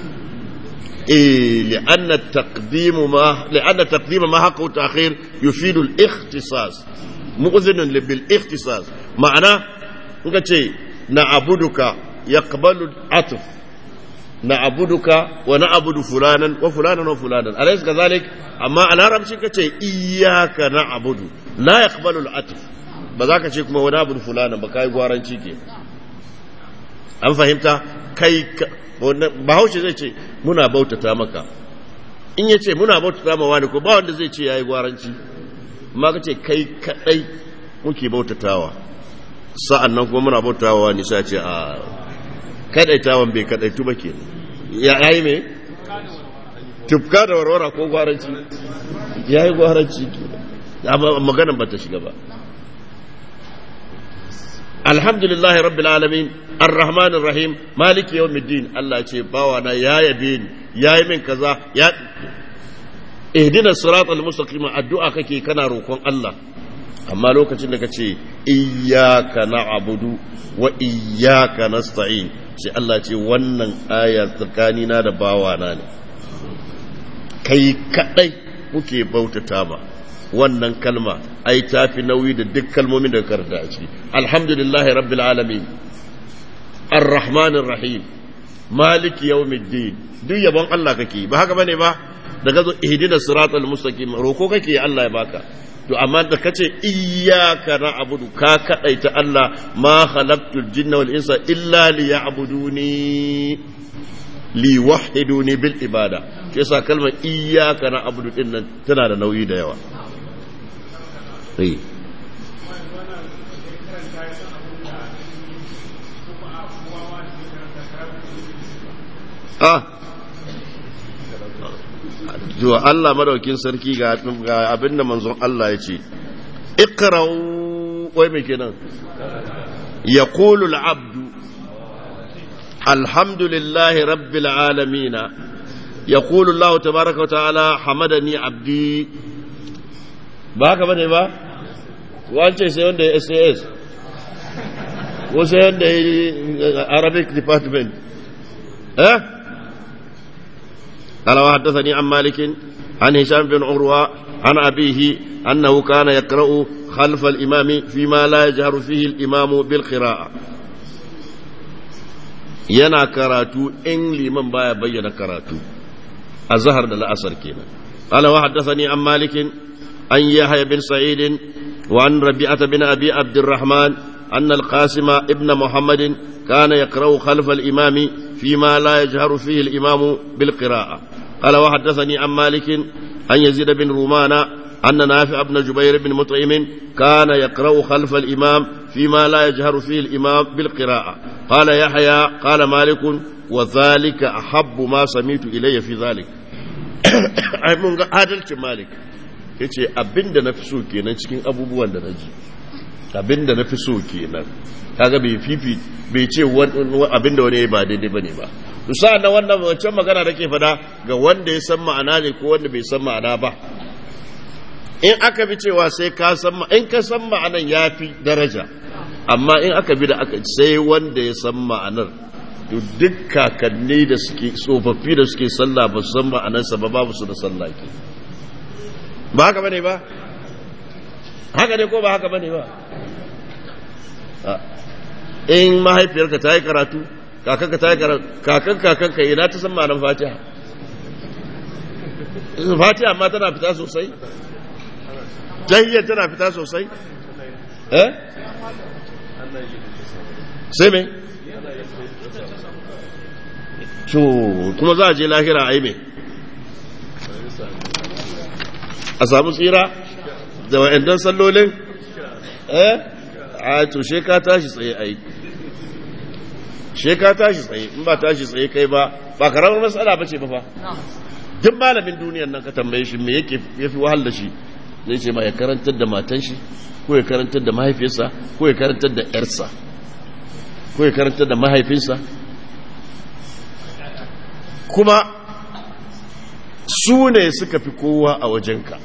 eh li'anna taqdimu ma li'anna taqdima ma haqqu ta'khir yufidu al-ikhtisas mu'zinun bil ikhtisas ma'ana in ka ce na abuduka yaqbalu atf na abuduka wa na abudu fulanan wa fulanan wa fulanan alaysa kazalik amma a larabci ka ce iyaka na abudu la yaqbalu al-atf ba za ka ce kuma wani abudu fulanan ba kai gwaranci ke an fahimta kai bahaushe zai ce muna bautata maka in ya ce muna bautata ma wani ko ba wanda zai ce yayi gwaranci amma ka ce kai kadai muke bautatawa sa'an nan kuma muna bautatawa wani sai ce a kadaitawan bai kadaitu ba ke ya yi me tufka da warwara ko gwaranci ya yi gwaranci ke maganan ba ta shiga ba alhamdulillahi rabbil alamin arrahmanir rahim maliki yawmiddin Allah ce bawa na ya yabe ni ya yi min kaza ya ihdina siratal mustaqim addu'a kake kana roƙon Allah amma lokacin da kace iyyaka na'budu wa iyyaka nasta'in sai Allah ce wannan aya tsakanina da bawana ne kai kadai muke bautata ba wannan kalma ai tafi nauyi da duk kalmomin da karanta a ciki alhamdulillahi rabbil alamin arrahmanir rahim maliki yawmiddin duk yabon Allah kake ba haka bane ba daga zo ihdinas siratal mustaqim roko kake Allah ya baka to amma da kace iyyaka na'budu ka kadaita Allah ma khalaqtul jinna wal insa illa liya'buduni li wahiduni bil ibada shi yasa kalmar iyyaka na'budu din nan tana da nauyi da yawa eh ah zuwa Allah madaukin sarki ga abinda manzon Allah ya ce ikra'u wai mai kenan yaqulu al-abdu alhamdulillahi rabbil alamin yaqulu Allah tabaaraka wa ta'ala hamadani abdi ba haka bane ba wance sai wanda ya SAS ko sai wanda ya Arabic department eh قال وحدثني عن مالك عن هشام بن عروة عن أبيه أنه كان يقرأ خلف الإمام فيما لا يجهر فيه الإمام بالقراءة yana karatu in liman baya bayyana karatu a zahar da la'asar kenan qala wa haddathani an malik an yahya bin sa'id wa an rabi'ata bin abi abdurrahman anna al-qasim ibn muhammad kana yaqra'u khalfa al-imami فيما لا يجهر فيه الإمام بالقراءة قال وحدثني عن مالك أن يزيد بن رومان أن نافع بن جبير بن مطعم كان يقرأ خلف الإمام فيما لا يجهر فيه الإمام بالقراءة قال يحيى قال مالك وذلك أحب ما سميت إلي في ذلك أي من هذا مالك yace abin da na fi so kenan cikin abubuwan da na ji abin da na fi so kenan kaga bai fifi bai ce abin da wani ba daidai bane ba to sa'an nan wannan wancan magana da ke fada ga wanda ya san ma'ana ne ko wanda bai san ma'ana ba in aka bi cewa sai ka san in ka san ma'anan ya fi daraja amma in aka bi da aka sai wanda ya san ma'anar to duk kakanni da suke tsofaffi da suke sallah ba su san ma'anarsa ba babu su da sallah ke ba haka bane ba haka ne ko ba haka bane ba in mahaifiyarka ta yi karatu kakanka ta yi karatu kakan kakanka ina ta san ma'anar fatiha fatiha amma tana fita sosai tahiyyar tana fita sosai eh sai me to kuma za a je lahira a yi me a samu tsira da wa'andan sallolin eh a to she ka tashi tsaye ai she ka tashi tsaye in ba tashi tsaye kai ba ba karamar matsala ba ce ba fa duk malamin duniyar nan ka tambaye shi me yake yafi wahal da shi ne ce ma ya karantar da matan shi ko ya karantar da mahaifiyarsa ko ya karantar da yarsa ko ya karantar da mahaifinsa kuma su ne suka fi kowa a wajenka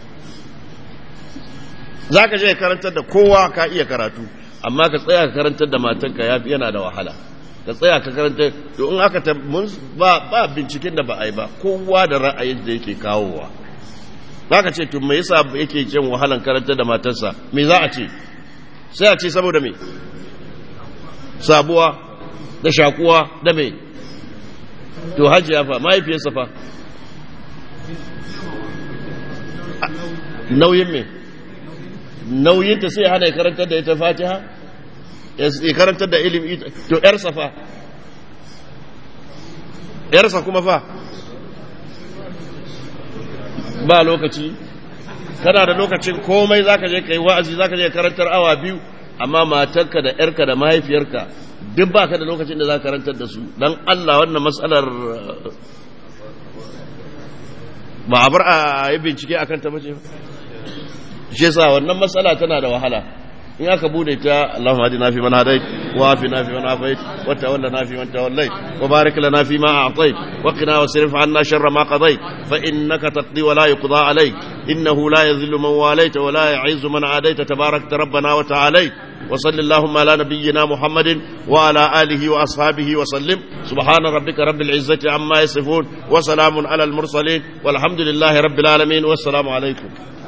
za ka je ya karantar da kowa ka iya karatu amma ka tsaya ka karantar da matanka ya yana da wahala ka tsaya ka karantar to in aka ba ba binciken da ba a yi ba kowa da ra'ayin da yake kawowa za ka ce to me yasa yake jin wahalan karantar da matarsa me za a ce sai a ce saboda me sabuwa da shakuwa da me to hajiya fa mahaifiyarsa fa nauyin me nauyinta sai hana ya karantar da ita fatiha ya karantar da ilimi to yarsa fa yarsa kuma fa ba lokaci kana da lokacin komai zaka je kai wa'azi zaka je karantar awa biyu amma matarka da yarka da mahaifiyarka duk baka da lokacin da zaka karantar da su dan Allah wannan matsalar ba a bar a yi bincike akan ta bace shi yasa wannan matsala tana da wahala in aka bude ta Allahumma hadina fi man hadait wa afina fi man afait wa tawallana fi man tawallait wa barik lana fi ma a'tait wa qina wasrif 'anna sharra ma qadait fa innaka taqdi wa la yuqda alayk innahu la yadhillu man walayta wa la yu'izzu man adayta tabarakta rabbana wa ta'alayt وصل اللهم على نبينا محمد وعلى آله وأصحابه وسلم سبحان ربك رب العزة عما يصفون وسلام على المرسلين والحمد لله رب العالمين والسلام عليكم